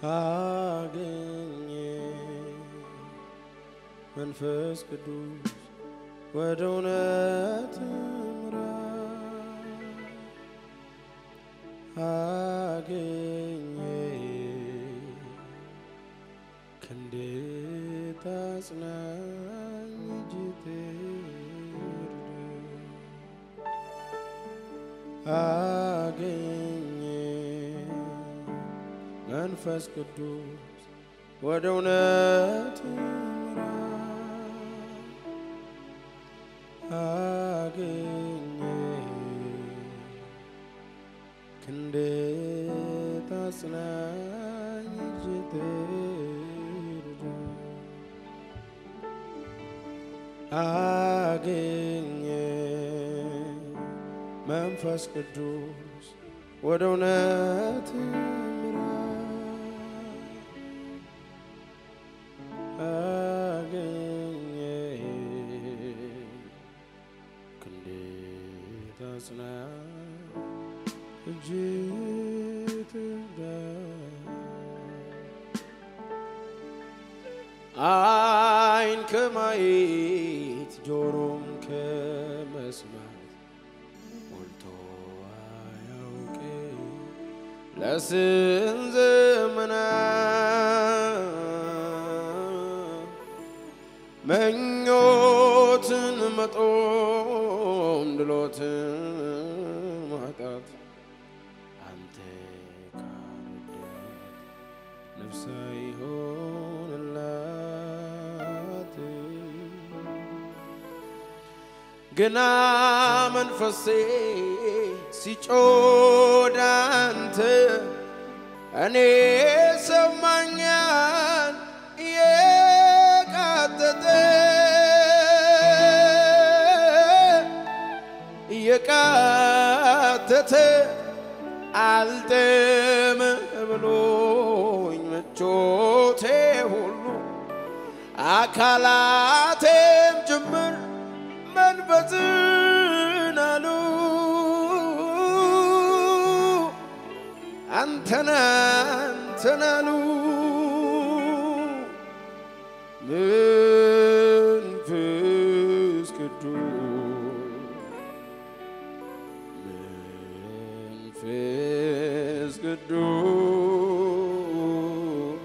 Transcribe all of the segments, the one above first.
አገኘ መንፈስ ቅዱስ ወደ እውነት ምራ አገኘ ክንዴ ታጽናኝ እጅ ትርዳ አገኘ መንፈስ ቅዱስ ወደ እውነት ምራ አገኘ ክንዴ ታጽናኝ እጅ ትርዳ አገኘ መንፈስ ቅዱስ ወደ እውነት ምራ አገኘ ክንዴ ታጽናኝ እጅ ትርዳ አይን ከማየት ጆሮም ከመስማት ሞልቶ አያውቅ ለስንት ዘመናት መኞትን መጦም ድሎትን ማጣት አንተ ካልወደድክ ነፍስ አይሆንላት ግና መንፈሴ ሲጮህ አንተ እኔ ሰማኛል እየቃተተ እየቃተተ አልጥም ብሎኝ ምቾቴ ሁሉ አካላቴም ጭምር መንፈስን አሉ አንተን አንተን አሉ መንፈስ ቅዱስ መንፈስ ቅዱስ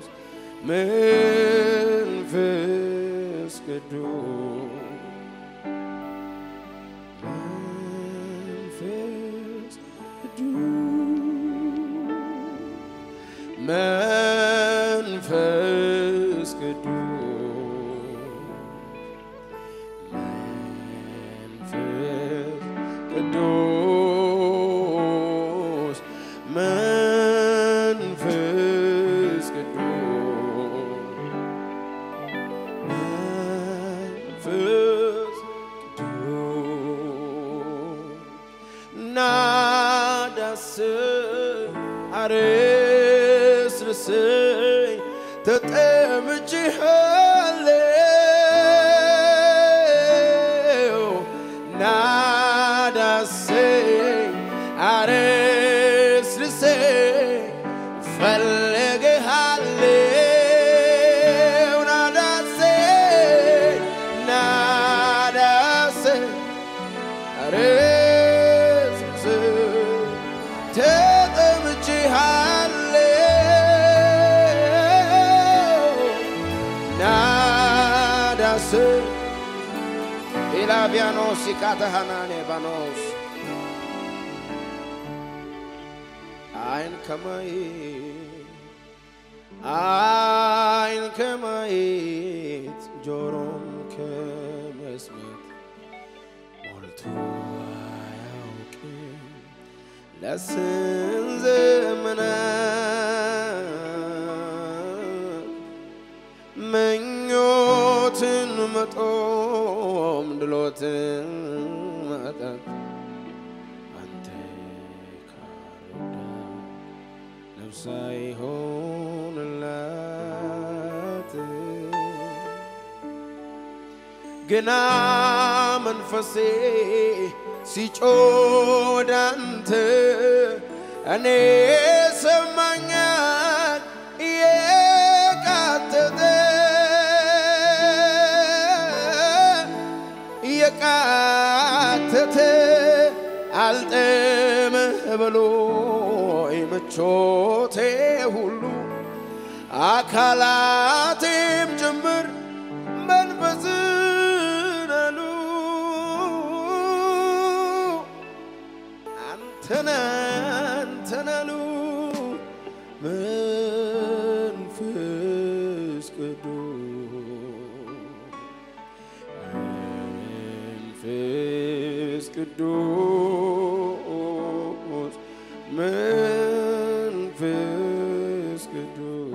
መንፈስ ቅዱስ መንፈስ ቅዱስ መንፈስ ቅዱስ መንፈስ ቅዱስ መንፈስ ቅዱስ ናዳስ አረስርሰኝ ተጠምቼሃለሁ ናዳሰኝ አረስርሰኝ ፈልግሃለሁ ናዳሰኝ ናዳሰኝ አረስርሰኝ ተጠምቼሃለሁ ናዳስ ኢላቪያኖስ ይካተሃናኔ ባኖስ አይን ከማየት አይን ከማየት ጆሮም ከመስማት ሞልቶ አያውቅም ለስንት ዘመናት ምኞትን መጦም ድሎትን ማጣት አንተ ካልወደድክ ነፍስ አይሆንላት ግና መንፈሴ ሲጮህ አንተ እኔ ሰማኛል አልጥምህ ብሎኝ ምቾቴ ሁሉ አካላቴም ጭምር መንፈስን አሉ አንተን አንተን አሉ መንፈስ ቅዱስ መንፈስ ቅዱስ መንፈስ ቅዱስ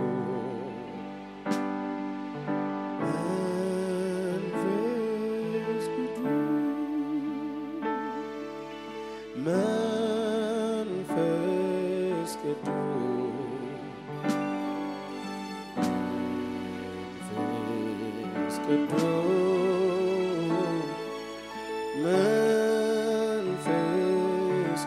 መንፈስ ቅዱስ መንፈስ ቅዱስ መንፈስ ቅዱስ መንፈስ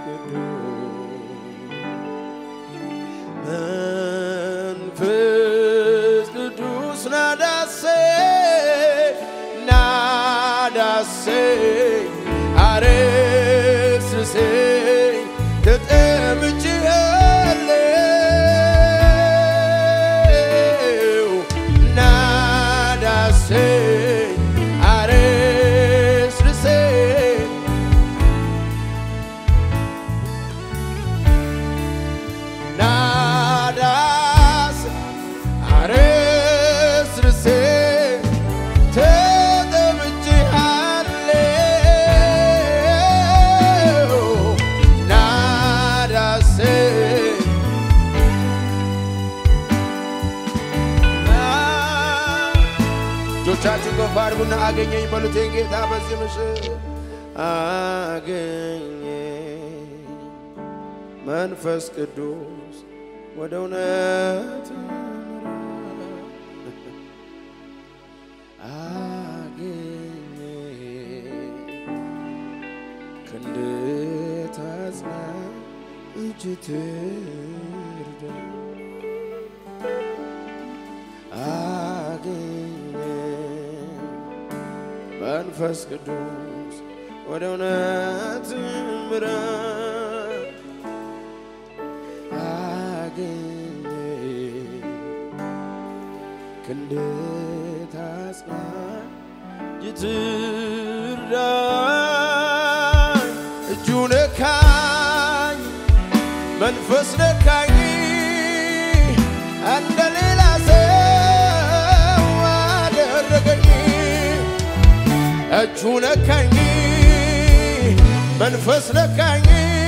ቅዱስ መንፈስ ቅዱስ ናዳሴ ናዳሴ አረስርሴ ተጠምቼአለሁ ናዳሴ አረስርሴ ናዳስ አረስርሴ ተጠምቼአለሁ ናዳሴ እጆቻችሁን ከፍ አድርጉና አገኘኝ በሉቴን ጌታ በዚህ ምሽት አገኘኝ መንፈስ ቅዱስ ወደ እውነት ምራኝ። አገኘኝ ክንድ ታጽናኝ እጅ ትርዳኝ አገኘኝ መንፈስ ቅዱስ ወደ እውነት ምራኝ አገኘኝ ክንድ ታጽናኝ ይትርዳኝ እጁ ነካኝ መንፈስ ነካኝ እንደ ሌላ ሰው አደረገኝ እጁ ነካኝ መንፈስ ነካኝ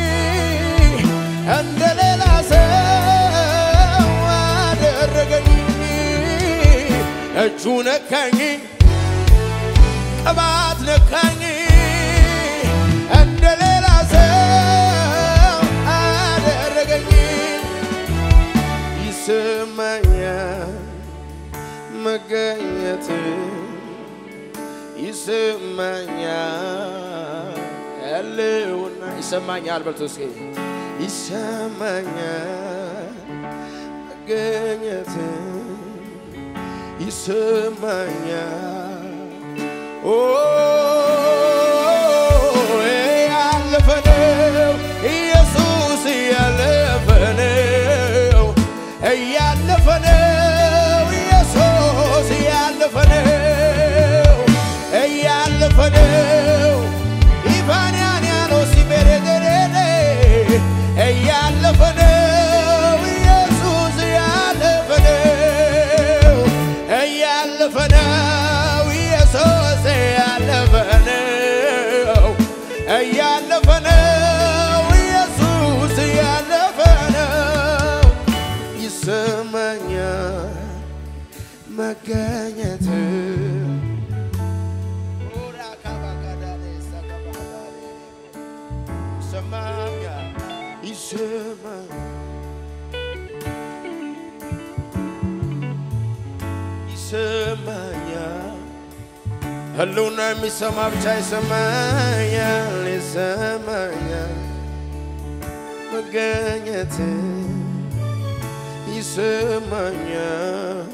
እንደ ሌላ ሰው አደረገኝ እጁ ነካኝ ቅባት ነካኝ እንደ ሌላ ሰው አደረገኝ ይሰማኛል መገኘት ይሰማኛል ያለውና ይሰማኛል በልቶ እስኪ ይሰማኛል መገኘት ይሰማኛል ኦ ያለፈ ነው ኢየሱስ ያለፈ ነው እያለፈ ነው ኢየሱስ ያለፈ ነው እያለፈ ነው ኢቫንያን ያለው ሲቤሬገሬኔ እያለፈ ነው ኢየሱስ ያለፈ ነው እያለፈ ነው ኢየሱስ ያለፈ ነው እያለፈ ነው ኢየሱስ ያለፈ ነው ይሰማኛል መገኘት ይሰማኛል ይሰማኛል ይሰማኛል ህልውና የሚሰማ ብቻ ይሰማኛል ይሰማኛል መገኘት ይሰማኛል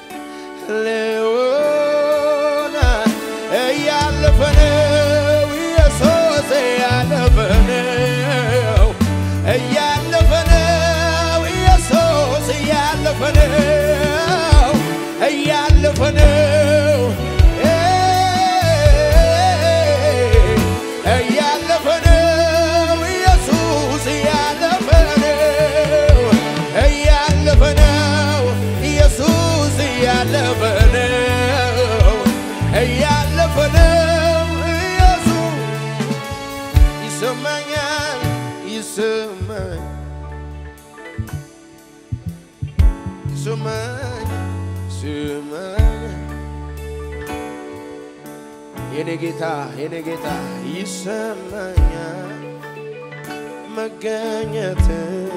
ህልውና እያለፈ ነው ኢየሱስ እያለፈ ነው እያለፈ ነው እያለፈ ነው እያለፈ ነው ኢየሱስ እያለፈ ነው እያለፈ ነው ኢየሱስ እያለፈ ነው እያለፈ ነው ኢየሱስ ይሰማኛል ይሰማኝ ይሰማኝ ይሰማኝ የኔ ጌታ የኔ ጌታ ይሰማኛል መገኘት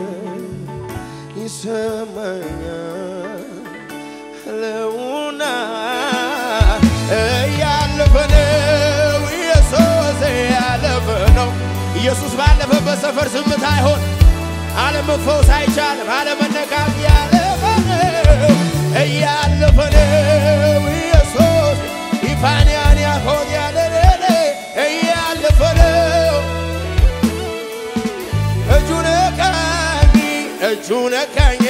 ይሰማኛል ህልውና እያለፈ ነው ኢየሱስ እያለፈ ነው ኢየሱስ ባለፈበት ሰፈር ዝምታ አይሆን አለመፈውስ አይቻልም አለመነካት ያለፈ ነው እያለፈ ነው ኢየሱስ ኢፋንያን ያሆን ያለኔ እያለፈ ነው እጁ ነካኝ እጁ ነካኝ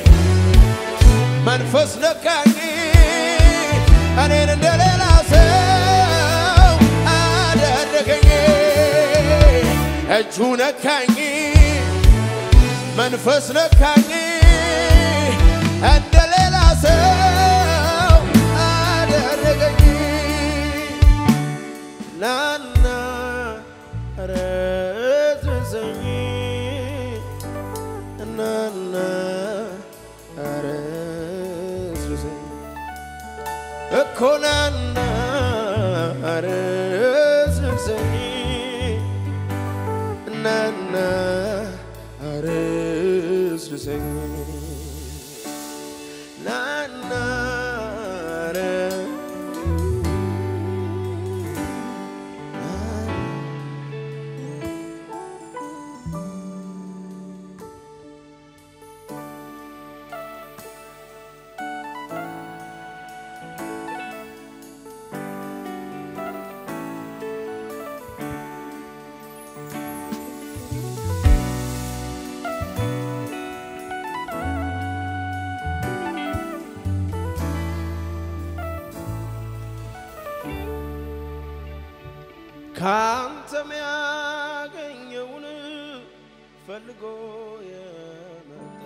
መንፈስ ነካኝ እኔን እንደሌላ ሰው አደረገኝ እጁ ነካኝ መንፈስ ነካኝ እንደሌላ ሰው አደረገኝ ናና ረዝዘኝ ናና ረዝዘኝ እኮ ናና ረዝዘኝ ናና ረዝዘኝ ናና ካንተም ያገኘውን ፈልጎ የመጣ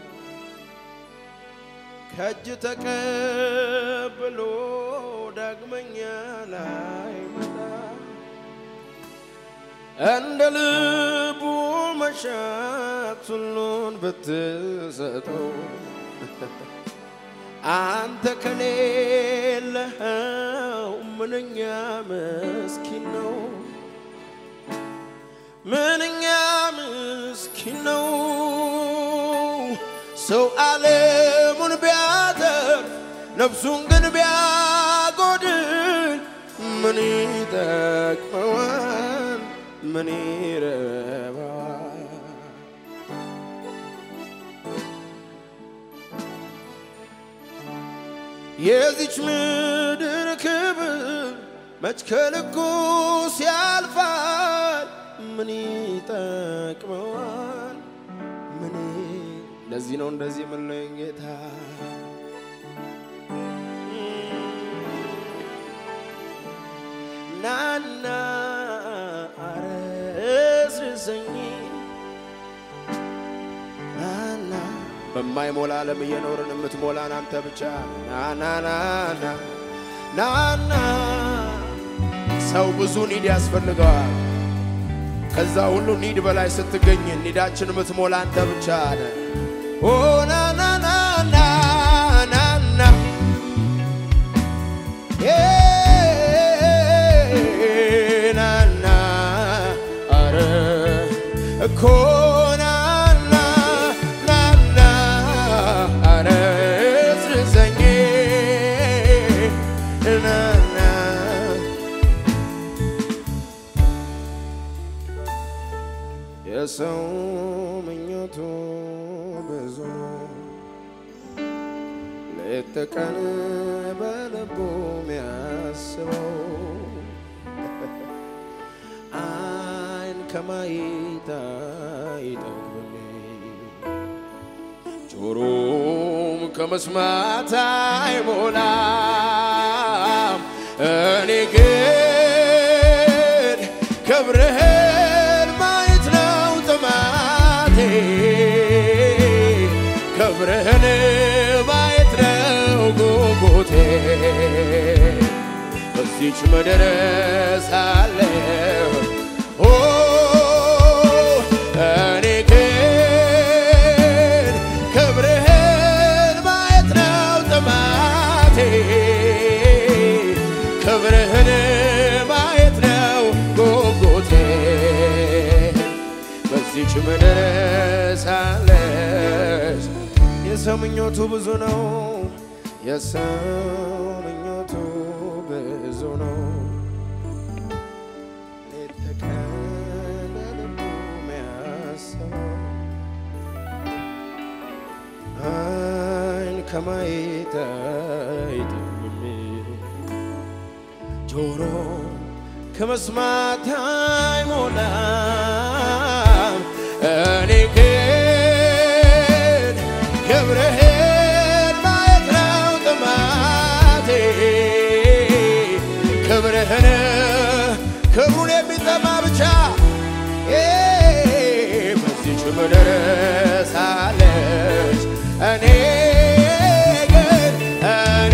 ከእጅ ተቀብሎ ዳግመኛ ላይመጣ እንደ ልቡ መሻት ሁሉን ብትሰጠው አንተ ከሌለኸው ምንኛ ምስኪን ነው፣ ምንኛ ምስኪን ነው። ሰው ዓለሙን ቢያተርፍ ነፍሱን ግን ቢያጎድል ምን ይጠቅመዋል? ምን ይረባዋል? የዚች ምድር ክብር መች ከልኩ ሲያልፋል? ምን ይጠቅመዋል? ምን ለዚህ ነው እንደዚህ የምንለኝ ጌታ ናና አረስርሰኝ ናና በማይሞላ ዓለም እየኖርን የምትሞላን አንተ ብቻ ናናናና ናና ሰው ብዙ ኒድ ያስፈልገዋል። ከዛ ሁሉ ኒድ በላይ ስትገኝ ኒዳችን የምትሞላ አንተ ብቻ ነህ። ኦ ናናናና ናና ናና አረ እኮ ናና ናና አረ ስርዘኝ ናና የሰው ምኞቱ ብዙ ሌት ተቀን በልቡ የሚያስበው አይን ከማየት አይጠግብም፣ ጆሮም ከመስማት አይሞላም። እኔ ግን ክብርህን ማየት ነው ጥማቴ፣ ክብርህን ማየት ነው ጉጉቴ። በዚች ምድር ሳለሁ ኦ እኔ ግን ክብርህን ማየት ነው ጥማቴ፣ ክብርህን ማየት ነው ጉጉቴ። በዚች ምድር ሳለች የሰው ምኞቱ ብዙ ነው፣ የሰው ምኞቱ ብዙ ነው። ሌት ተቀን በልቡ የሚያስበው ዓይን ከማየት አይጠግብም፣ ጆሮ ከመስማት አይሞላም። እኔ ግን ክብርህን ማየት ነው ጥማቴ፣ ክብርህን ክብሩን የሚጠማ ብቻ በዚች ምድር ሳለች እኔ ግን እኔ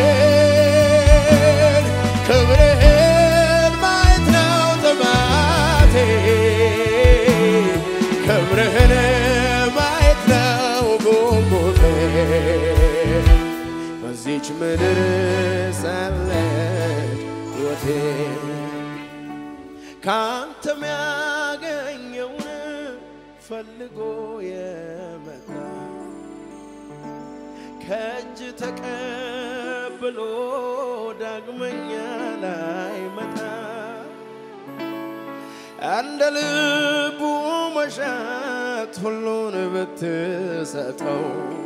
ግን ክብርህን ማየት ነው ጥማቴ፣ ክብርህን ማየት ነው ጉጉቴ። በዚች ምድር ሳለች ሕይወቴ ካንተ ሚያገኘውን ፈልጎ የመጣ ከእጅ ተቀብሎ ዳግመኛ ላይመጣ እንደ ልቡ መሻት ሁሉን ብትሰጠው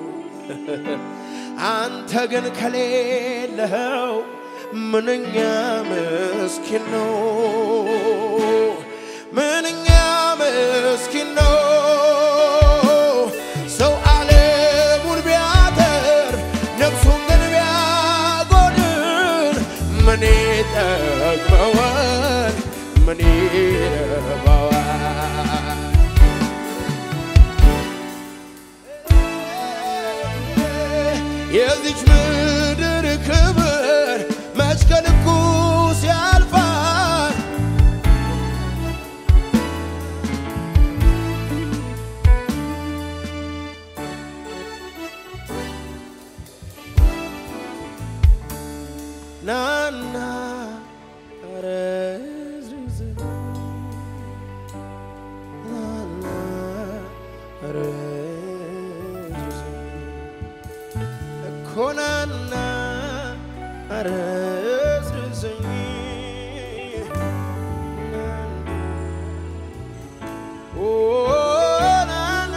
አንተ ግን ከሌለኸው ምንኛ ምስኪን ነው፣ ምንኛ ምስኪን ነው። ሰው ዓለሙን ቢያተር ነፍሱን ግን ቢያጎድል ምን ይጠቅመዋል? ምን ይረባዋል? የዚች ምድር ክብር መች ከልኩ ሲያልፋል ናና ረዝርዝ ናና ረዝርዝ ኮናና አረዝርዘኝ ኦ ናና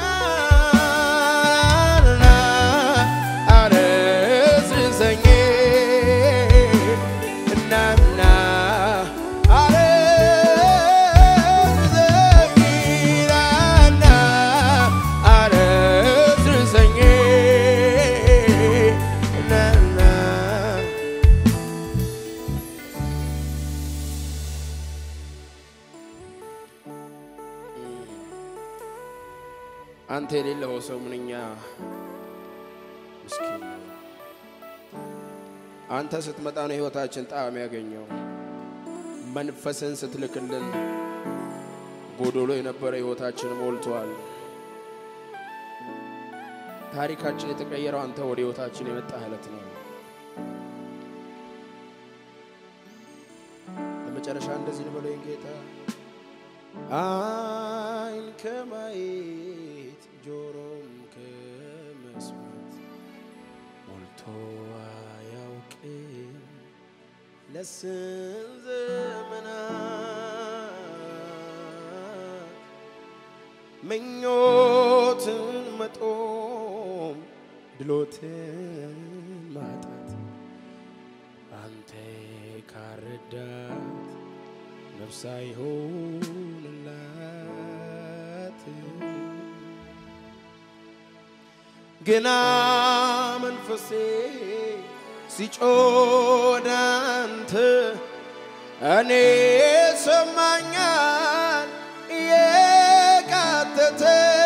ናና አረዝርዘኝ ናና አረዝርዘኝ ናና አረዝርዘኝ ናና አንተ የሌለው ሰው ምንኛ ምስኪን ነው። አንተ ስትመጣ ነው ሕይወታችን ጣዕም ያገኘው። መንፈስን ስትልክልን ጎዶሎ የነበረ ሕይወታችን ሞልቷል። ታሪካችን የተቀየረው አንተ ወደ ሕይወታችን የመጣ ዕለት ነው። ለመጨረሻ እንደዚህ ልበለው ጌታ ዓይን ከማየት ጆሮም ከመስማት ሞልቶ አያውቅም ለስንት ዘመናት ምኞትን መጦም ድሎትን ማጣት አንተ ካረዳት ነፍስ አይሆንላት ግና መንፈሴ ሲጮህ አንተ እኔ ሰማኛል እየቃተተ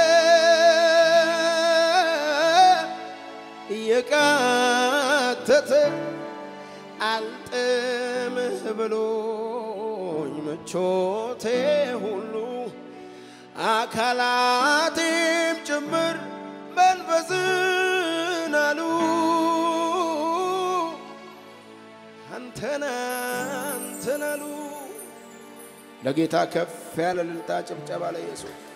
እየቃተተ አልጥምህ ብሎኝ ምቾቴ ሁሉ አካላቴም ጭምር መንፈስን አሉ አንተን አንተን አሉ። ለጌታ ከፍ ያለ እልልታ ጭብጨባ ለኢየሱስ